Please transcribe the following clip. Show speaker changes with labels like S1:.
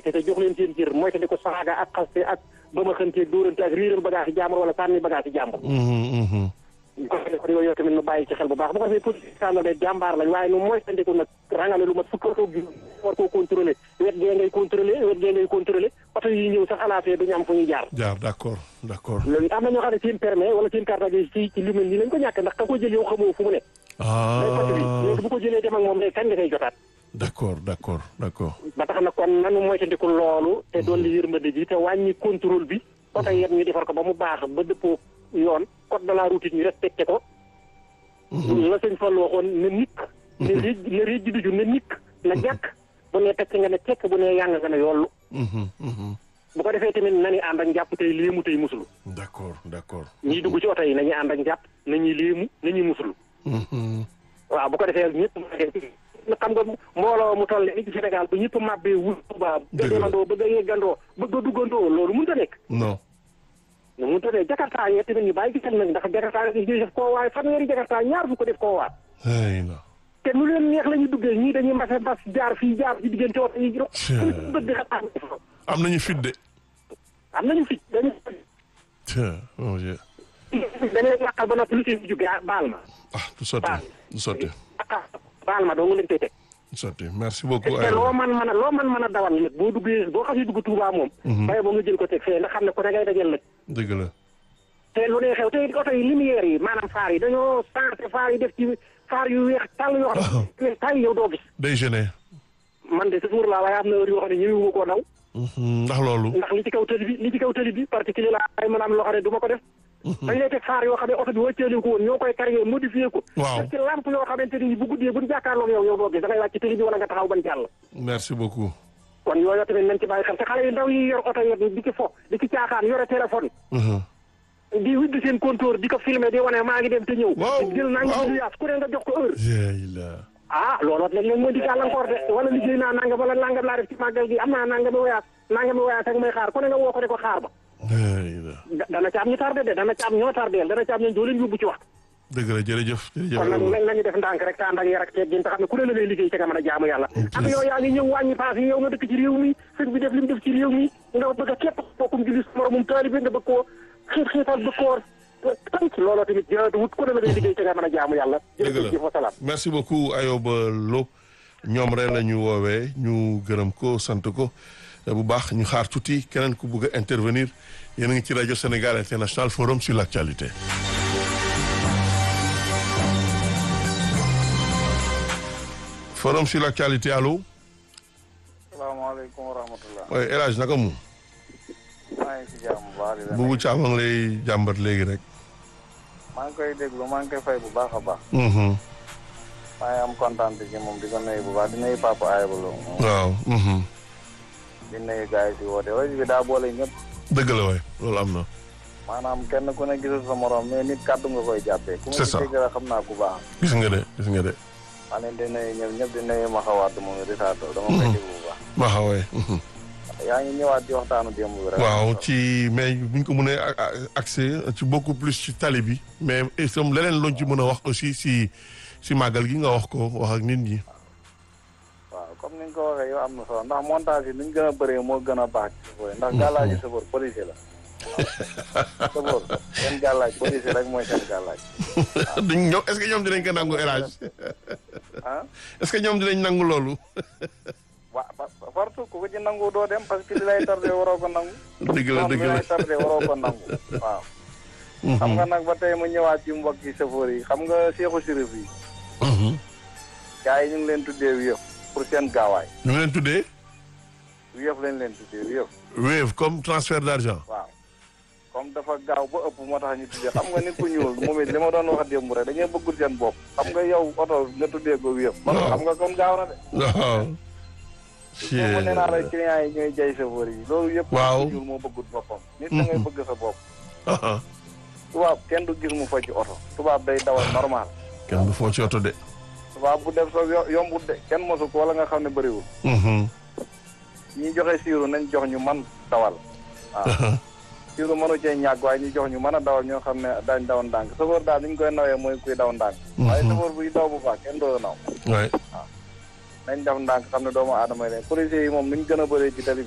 S1: respecté te jox leen seen cër mooy te di ko saaga ak xaste ak ba ma xëntee dóorante ak riiral bagage yi jàmbur wala sànni bagage yi jàmbur bu ko defee kon yooyu tamit nu bàyyi ci xel bu baax bu ko defee politique la de jàmbaar lañ waaye nu mooy tandiku nag rangale lu mat fukk ak war koo contrôlé wet gee ngay contrôlé wet gee ngay contrôlé oto yi ñëw sax alaafee duñu am fu ñuy jaar
S2: jaar d'accord d'accord
S1: loolu am na ñoo xam ne seen permis wala seen carte gi ci ci lu mel nii lañ ko ñàkk ndax ka ko jël yow xamoo fu mu ne day côté bi léegi bu ko jëlee dem ak moom day kañ nga koy jotaat
S2: d'accord d'accord d'accord
S1: ba tax na kon nanu mooy tandiku loolu te dolli yërmande ji te wàññi contrôle bi oto yet ñu defar ko ba mu baax ba dëppoo yoon code de la route ñu respecté ko la sëñ Fall waxoon ne nikk ne réej ne réej ji duju ne nikk na jàkk bu ne tekk nga ne tekk bu ne yàng nga ne yollu bu ko defee tamit nañu ànd ak njàpp tey léemu tey musulu
S2: d'accord d'accord
S1: ñiy dugg ci oto yi nañuy ànd ak njàpp nañuy léemu nañuy musulu waaw bu ko defee ñëpp xam nga mbooloo mu toll ni ci Sénégal bu ñëpp màbbee wul Tuubaa bëgg a demandoo bëgg a yeggandoo bëgg a duggandoo loolu mënut a nekk
S2: non
S1: nu mu tëddee jakarta yi tamit ñu bàyyi ci xel nag ndax jakarta yi def koo waay fanweeri jakarta ñaar fu ko def koo waat
S2: ay na
S1: te nu leen neex la ñuy duggee ñii dañuy mbase mbas jaar fii jaar ci diggante oto yi ro bët di xat
S2: am nañu fit de
S1: am nañu fit dañu
S2: tiens mon Dieu
S1: dañu leen yàqal ba noppi lu seen jóge baal ma
S2: ah du sotti du sotti
S1: baal ma doo nga leen koy teg
S2: du sotti merci beaucoup
S1: te loo man mën a loo man mën a dawal nag boo duggee boo xasee dugg Touba moom bay boo nga jël ko teg fee ndax xam ne ko da ngay dajal nag
S2: dëgg la
S1: te lu ne xew te oto yi lumière yi maanaam faar yi dañoo changé faar yi def ci faar yu weex tàll yoo xam ne tay yow doo gis
S2: day gêné
S1: man de toujours laa waaye am na heure yoo xam ne ñëwuma koo daw
S2: ndax loolu
S1: ndax li ci kaw tëli bi li ci kaw tëli bi particulier la ay mën a am loo xam ne du ma ko def dañ lay teg faar yoo xam ne oto bi wàcceeli ko woon ñoo koy carré modifié ko
S2: waaw
S1: def ci lampe yoo xamante ni bu guddee buñ jàkkaarloog yow yow doo gis da ngay wàcc ci tëli bi wala nga taxaw ban jàll
S2: merci beaucoup
S1: kon yooyu tamit nañ ci bàyyi xel te xale yu ndaw yi yor oto yi di ci fo di ci caaxaan yore téléphone di widd seen compteur di ko filmer di wane maa ngi dem te ñëw jël naa ngi yaas ku ne nga jox ko heure ah looloo léeg léeg mooy di gàllankoor de wala liggéey naa nangam wala nangam laa def ci màggal gi am naa nangami wayaas nangami wayaas ak may xaar ku ne nga woo ko de ko xaar ba dana ci am ñu tardé de dana ci am ñoo tardeel dana ci am ñoo doo leen yóbbu ci waxtu
S2: dëgg la jërëjëf jërëjëf
S1: kon nag nañu def ndànk rek te ànd ak yar ak teggin te xam ne ku ne la ngay liggéey ca nga mën a jaamu yàlla ak yow yaa ngi ñëw wàññi paas yi yow nga dëkk ci réew mi sëñ bi def li mu def ci réew mi nga bëgg a képp bokkum julli moromum taalibe nga bëgg koo xiit xiital bëgg koo tànk looloo tamit wut ku ne la ngay liggéey ca nga mën a jaamu yàlla jërëjëf wa salaam
S2: merci beaucoup Ayoba Lo ñoom rek la ñu woowee ñu gërëm ko sant ko bu baax ñu xaar tuuti keneen ku bëgg a intervenir yéen a ngi ci rajo Sénégal International Forum sur l'actualité forum sur l'actualité allo.
S3: salaamaaleykum wa rahmatulah.
S2: oui El Hadj naka mu.
S3: maa ngi ci jàmm bu baax.
S2: Boubou Thiam a ngi lay jàmbat léegi rek.
S3: maa ngi koy déglu maa ngi koy fay bu baax a baax. maa ngi am kontaan ci moom di ko nuyu bu baax di nuyu papa Ayba Lo.
S2: waaw.
S3: di nuyu gars yi si woote rajo bi daa boole ñëpp.
S2: dëgg la waay loolu am na.
S3: maanaam kenn ku ne gisul sa morom mais nit kàddu nga koy jàppee.
S2: c'est ça
S3: ku ma dégg rek xam naa ku baax.
S2: gis nga de gis nga de.
S3: maa leen di nuyu ñëpp ñëpp di nuyu ma xawaat moom di saatu dama koy déglu bu baax.
S2: ma xawee.
S3: yaa ngi ñëwaat ci waxtaanu démb bi rek.
S2: waaw ci mais buñ ko mënee accès ci beaucoup plus ci tali bi mais itam leneen luñ ci mën a wax aussi si si màggal gi nga wax ko wax ak nit ñi.
S3: waaw comme ni nga ko waxee yow am na solo ndax montage yi nuñ gën a bëree moo gën a baax ci sofër ndax gàllaaji sofër policier la. sofër seen gàllaaj policier rek mooy seen gàllaaj.
S2: duñ ñoom est-ce que ñoom dinañ ko nangu élage.
S3: ah.
S2: est-ce que ñoom dinañ nangu loolu.
S3: wa partout ku ko ci nangu doo dem parce que li lay tardé waroo ko nangu.
S2: dëgg la dëgg
S3: li
S2: la
S3: lay tardé waroo ko nangu waaw. xam nga nag ba tey mu ñëwaat ci mbokki chauffeur yi xam nga seexu sirif yi. gars yi ñu ngi leen tuddee wiyëf pour seen gaawaay.
S2: ñu ngi leen tuddee.
S3: wiyëf lañ leen tuddee wiyëf.
S2: Wave comme transfert d'argent.
S3: waaw comme dafa gaaw ba ëpp moo tax ñu tuddee xam nga nit ku ñuul moom it li ma doon wax démb rek dañuy bëggul seen bopp xam nga yow oto nga tuddee ko wiyëf.
S2: waaw
S3: xam nga kon gaaw na de.
S2: waaw.
S3: moom nee naa la client yi ñooy jay chauffeur yi loolu yëpp.
S2: waaw
S3: nit ku ñuul moo bëggul boppam. nit da ngay bëgg sa bopp.
S2: ah
S3: tubaab kenn du gis mu fa ci oto. tubaab day dawal normal.
S2: kenn du foo ci oto de.
S3: tubaab bu def sa yo- yombut de kenn mosu ko wala nga xam ne bëriwul. ñi joxe siiru nañ jox ñu man dawal. waaw siiru mënu cee ñàkk waaye ñu jox ñu mën a dawal ñoo xam ne dañ daw ndànk chauffeur daal ni ñu koy nawee mooy kuy daw ndànk. waaye chauffeur buy daw bu baax kenn doo naw.
S2: waay.
S3: nañ def ndànk xam ne doomu aadama yi leen policiers yi moom ni ñu gën a bëree ci tali